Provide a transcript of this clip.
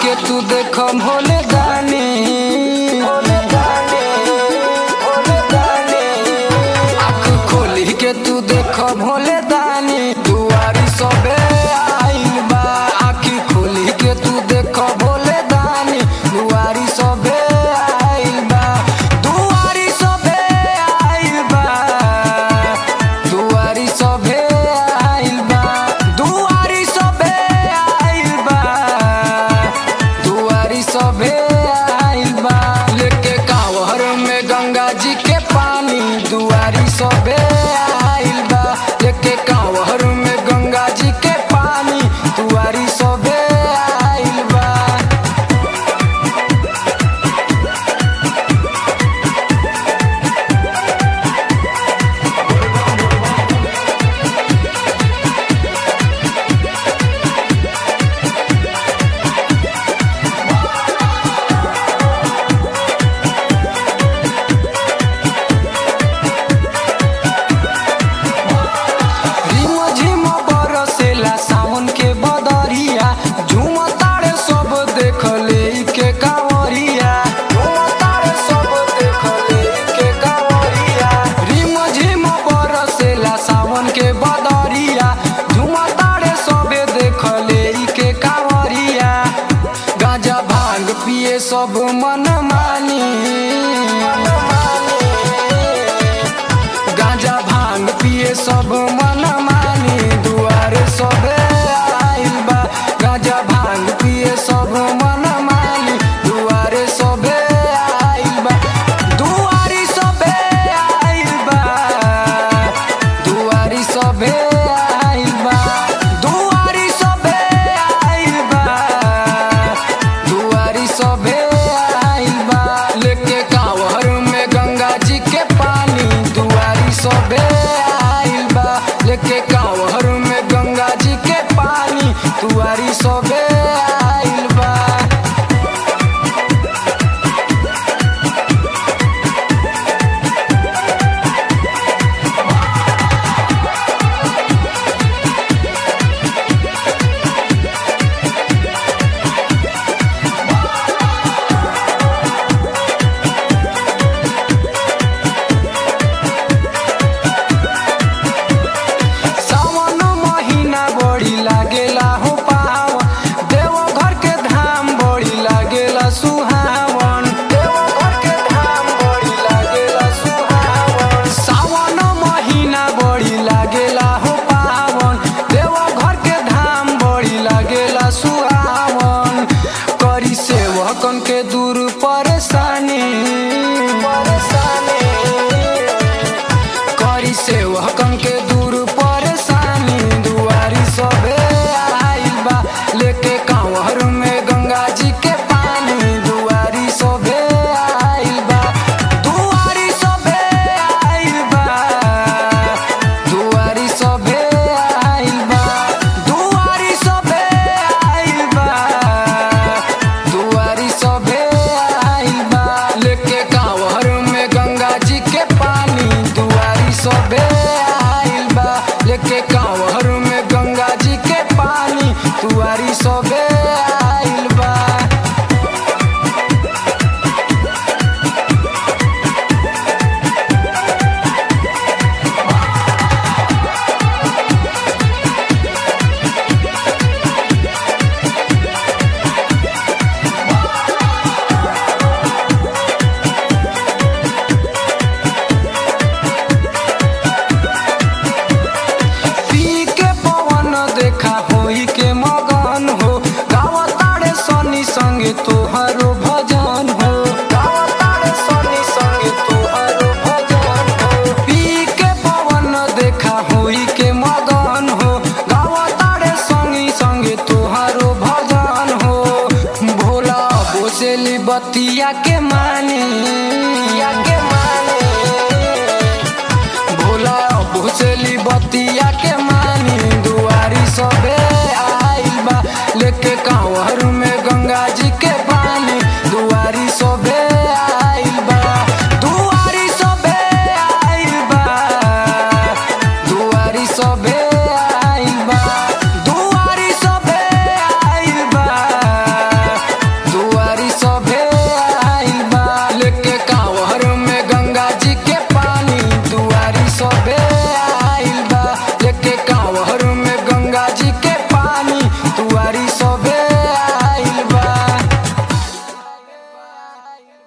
के तू देख भोले दानी आँख खोली के तू देख भोले दानी दुआरी सबे आइल बा आँखी खोली के तू देख भोले दानी दुआरी सबे आइल बा दुआरी सबे आइल बा दुआरी सबे आइल बा दुआरी सबे आइल बा दुआरी सबे आइल बा लेके कांवर में गंगा जी के पानी दुआरी सबे आइल बा लेके कांवर में गंगा जी के पानी दुआरी सबे आइल बा रिम झिम बरसेला सावन के बदरिया झूम तारे सब देख ले के कांवरिया झूम तारे सब देख ले के कांवरिया रिम झिम बरसेला सावन के बदरिया झूम तारे सब देख ले के कांवरिया गांजा भांग पिए सब मन मानी गांजा भांग पिए सब मन मानी दुआरे सबे आइल बा गांजा भांग पिए सब मन मानी दुआरे सबे आइल बा दुआरी सबे आइल बा दुआरी सबे आइल बा दुआरी सबे आइल बा दुआरी सबे आइल बा लेके कांवर में गंगा जी के पानी दुआरी सबे आइल बा लेके कांवर में गंगा जी के पानी दुआरी सबे आइल बा सावन महीना बड़ी लागेला हो पावन देवघर के धाम बड़ी लागेला सुहावन देवघर के धाम बड़ी लागेला सुहावन सावन महीना बड़ी लागेला हो पावन देवघर के धाम बड़ी लागेला सुहावन करी सेवकन के दूर परेशानी परेशानी करी सेवकन के दूर परेशानी दुआरी सबे आइल बा लेके कांवर में गंगा जी के पानी दुआरी सबे आइल बा दुआरी सबे आइल बा दुआरी सबे आइल बा दुआरी सबे आइल बा दुआरी सबे आइल बा लेके कांवर में गंगा जी के पानी दुआरी सबे आइल बा लेके कांवर में गंगा जी के पानी दुआरी सबे आइल बा पी के पवन देखा होई के मगन हो गावतारे सनी संगे तोहरो भजन हो गावतारे सनी संगे तोहरो भजन हो पी के पवन देखा होई के मगन हो गावतारे संगी संगे तोहरो भजन हो भोला बोसेली बतिया के मानी के मानी भोला भुसली बतिया के मानी दुआरी सबे आइल बा लेके कांवर